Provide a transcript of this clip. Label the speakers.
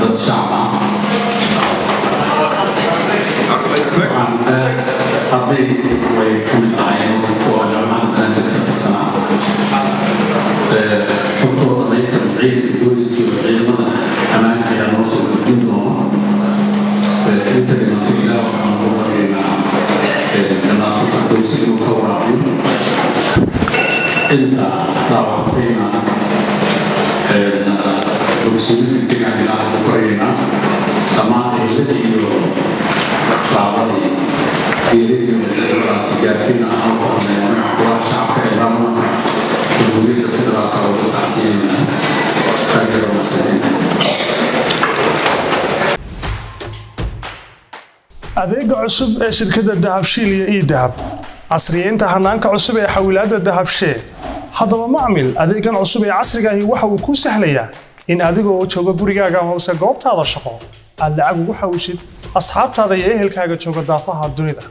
Speaker 1: dad shacab ah waxaan arday way ka mid ahaayeen kuwa jaamacadda dadka tirsanaa xogtooda dhamaystiran ciidanka booliska iyo ciidamada ammaanka ayaa noo soo gudbin doona inta dhimantay ilaa waxaan ugu baryaynaa janaato firdowsi inuu ka waraabiyo inta dhaawactayna bogsiinta degaan ilaa ugu baryaynaa dhammaan ciiladii iyo raabadii geeladii masiradaas gaarsiina aan u qornay magaca kulaha shacabka ee baarlamaanka jamhuuriyadda federaalka oo la tacsiinayna taageero masariinta
Speaker 2: adeega cusub ee shirkadda dahabshiil iyo idahab casriyeynta hanaanka cusub ee xawilaadda dahabshee haddaba macmil adeegan cusub ee casrigaahi waxa uu kuu sahlayaa in adigoo jooga gurigaaga hoose goobtaada shaqo aad lacag ugu xawishid asxaabtaada iyo ehelkaaga jooga daafaha dunida